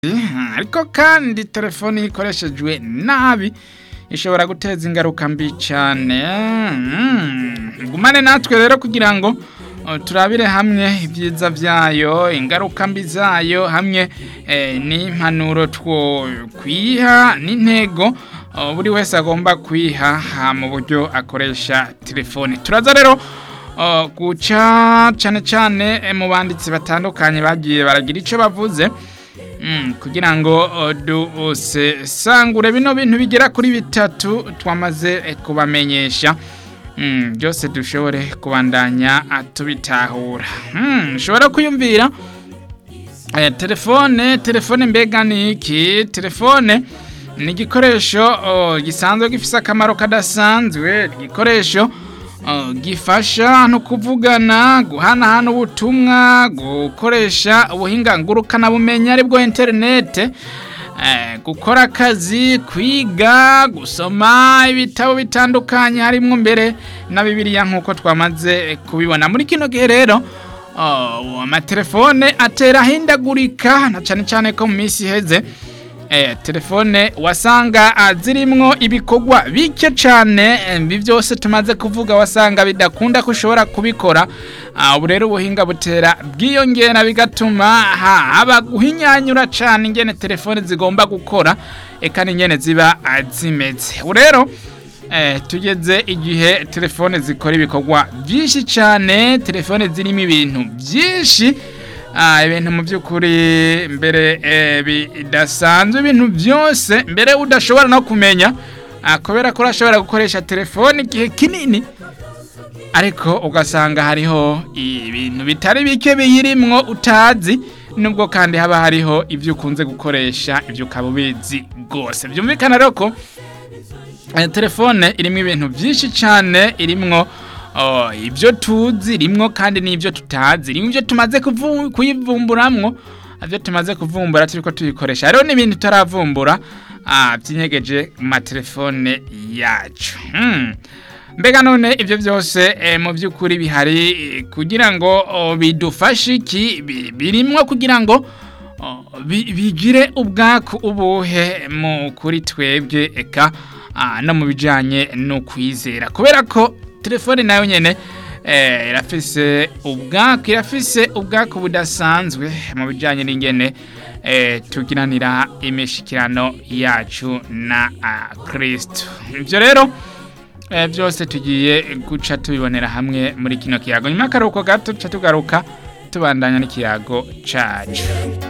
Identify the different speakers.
Speaker 1: ariko kandi telefoni iyo ikoreshejwe nabi ishobora guteza ingaruka mbi cyane gumane natwe rero kugira ngo uh, turabire hamwe ibyiza byayo ingaruka mbi zayo hamwe eh, n'impanuro two kwiha n'intego uh, buri wese agomba kwiha ha mu buryo akoresha telefoni turaza rero uh, guca cyane cyane eh, mu banditsi batandukanye bagiye baragira icyo bavuze Mm, kugira ngo uh, dusesangure bino bintu bigera kuri bitatu twamaze eh, kubamenyesha mm, byose dushobore kubandanya ah, tubitahura mm, ushobora kwiyumvira eh, telefone telefone mbega ni iki telefone ni igikoresho oh, gisanzwe gifise akamaro kadasanzwe igikoresho Uh, gifasha no kuvugana guhanahana ubutumwa gukoresha ubuhinga ngurukana bumenyi aribwo interinete eh, gukora akazi kwiga gusoma ibitabo bitandukanye harimwo mbere na bibiliya nk'uko twamaze kubibona muri kino gihe rero uh, amatelefone atera ahindagurika na cyane cyane ko mu minsi iheze eh, telefone wasanga ah, zirimwo ibikorwa bike cyane ibi byose tumaze kuvuga wasanga bidakunda ko ushobora kubikora ah, ubu rero ubuhinga butera bwiyongera bigatuma haba guhinyanyura cyane ingene telefone zigomba gukora eka n'ingene ziba ah, zimeze ubu rero eh, tugeze igihe telefone zikora ibikorwa byinshi cyane telefone zirimo ibintu byinshi Ah, ibintu mu by'ukuri mbere eh, bidasanzwe ibintu byose mbere udashobora no kumenya ah, kubera ko urashobora gukoresha telefone igihe kinini ariko ugasanga hariho ibintu bitari bike biyirimwo utazi nubwo kandi haba hariho ibyo ukunze gukoresha ibyo ukaba ubizi rwose byumvikana rero ko eh, telefone irimo ibintu byinshi cyane irimwo Oh, ibyo tuzi rimwo kandi n'ibyo tutazi rimwe ibyo tumaze kuvu- kuyivumburamwo ibyo tumaze kuvumbura turiko tuyikoresha rero n'ibintu tutaravumbura ah, byinyegeje mu matelefone yacu hmm. mbega none ibyo byose eh, mu by'ukuri bihari eh, kugira ngo oh, bidufashe iki Bi- birimwo kugira ngo oh, bi- bigire ubwaku ubuhe mu kuri twebwe eka ah, no mu bijanye no kwizera kubera ko telefone nayo nyene eh, irafise ubwaku irafise ubwaku budasanzwe mu bijanye n'ingene eh, tugiranira imishikirano yacu na uh, kristo ivyo rero eh, byose tugiye guca tubibonera hamwe muri kino kiyago nyuma y'akaruhuko gato tuca tugaruka tubandanya n'ikiyago cacu